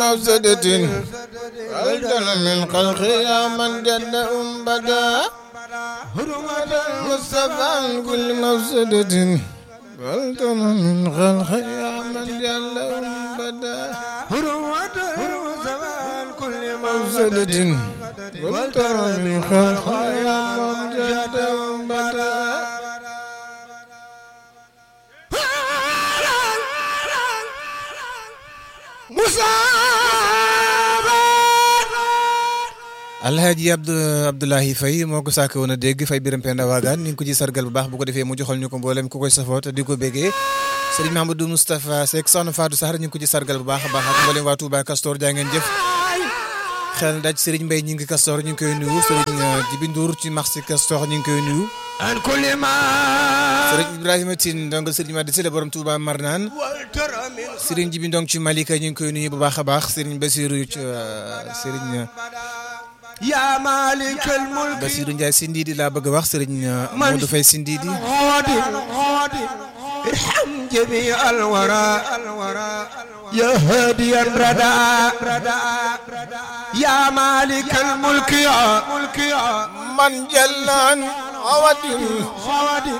مفسدة والدل من خلق يا من جد أم بدا هرمة المصطفى عن كل مفسدة والدل من خلق يا من جد أم بدا هرمة المصطفى عن كل مفسدة والدل من خلق يا من جد أم بدا alhaaji abdu abdoulahi fay moo ko sàkk woon a dégg fay biram penda waagaan ni ngi ko ci sargal bu baax bu ko defee mu joxal ñu ko mboolem ku koy safoo te di ko béggee sëriñ Mahamadou Moustapha Seck soxna Fatou Sahar ñu ngi ko ci sargal bu baax a baax ak mboolem waa Touba Castor jaa ngeen jëf xel daj sëriñ Mbaye ñu ngi Castor ñu ngi koy nuyu sëriñ Jibi Ndour ci marché Castor ñu ngi koy nuyu an kulli ma sëriñ Ibrahima Tine ndongal sëriñ Madi Sile borom Touba Marnaan sëriñ Jibi Ndong ci Malika ñu ngi koy nuyu bu baax a baax sëriñ Basirou ci sëriñ ya malikal mulk Basirou Ndiaye Sindidi laa bëgg a wax sëriñ Modou Faye Sindidi غادي غادي ارحم جميع الورى يا هادي الردى يا مالك الملك يا ملك يا man jallaan awadin غادي